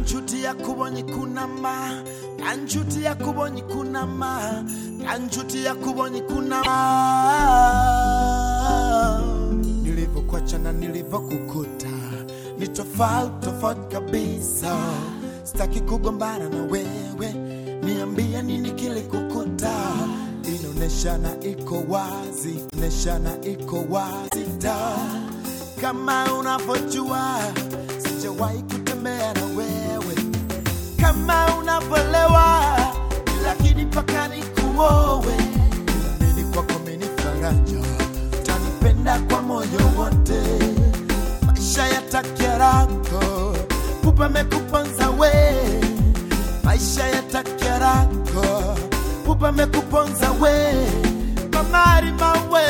kanjutia kubonye kunama kanjutia kubonye kunama kanjutia kubonye kunama nilivyokuacha na nilivyokukuta ni tofauti tofauti kabisa sitaki kugombana na wewe niambie nini kilikukuta inaoneshana iko wazi oneshana iko wazi da kama unavyojua sijawahi kutembea na wewe kama unavyolewa lakini mpaka nikuowe amini kwako mini faraja utanipenda kwa moyo wote maisha ya takiarako pupa mekuponza we maisha ya takiarako pupa mekuponza we mamari mawe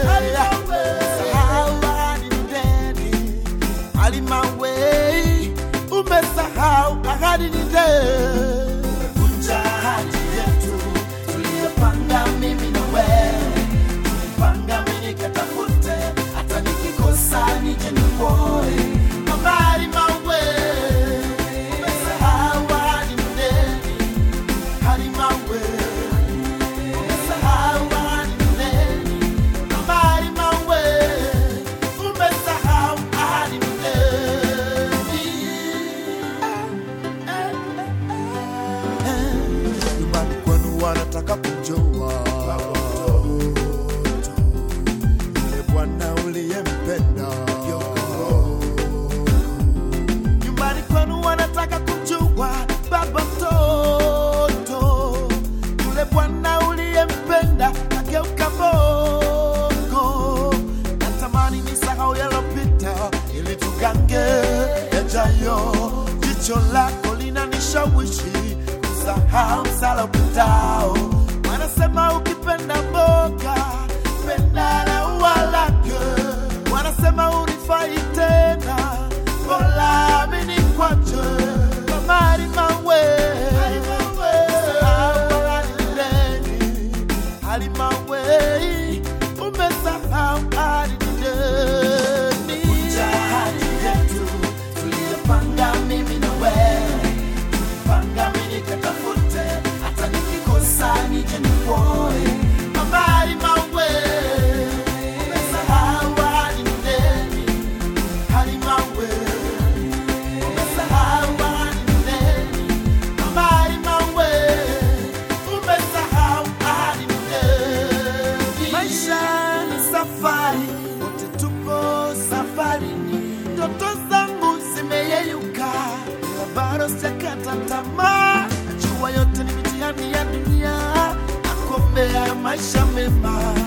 Sahau ahadi ni deni. Alimawe umesahau ahadi ni deni. Vunja ahadi yetu tuliyopanga mimi na wewe tulipanga mimi nikatafute hata nikikosa nije nikuoe habari mawe umesahau ahadi ni deni hadi mawe umesahau ahadi ni deni habari mawe umesahau ahadi ni deni nyumbani kwenu wanataka kujua yule bwana uliyempenda nyumbani kwenu wanataka kujua baba mtoto yule bwana uliyempenda ageuka bongo natamani ni sahau yalopita ili tugange yajayo jicho lako linanishawishi kusahau msala upitao wanasema ukipenda mboga penda na ua lake wanasema unifai tena bora mini kwache mamari mawe Sahau alinideni. Alimawe umesahau alinideni. Vunja ahadi yetu tuliyopanga mimi na wewe tulipanga mimi nikatafute hata nikikosa nije nikuoe habari mawe umesahau ahadi ni deni hali mawe umesahau ahadi ni deni habari mawe umesahau ahadi ni deni maisha ni safari wote tupo safarini ndoto zangu zimeyeyuka ila bado sijakata tamaa najua yote ni mitihani ya dunia nakuombea maisha mema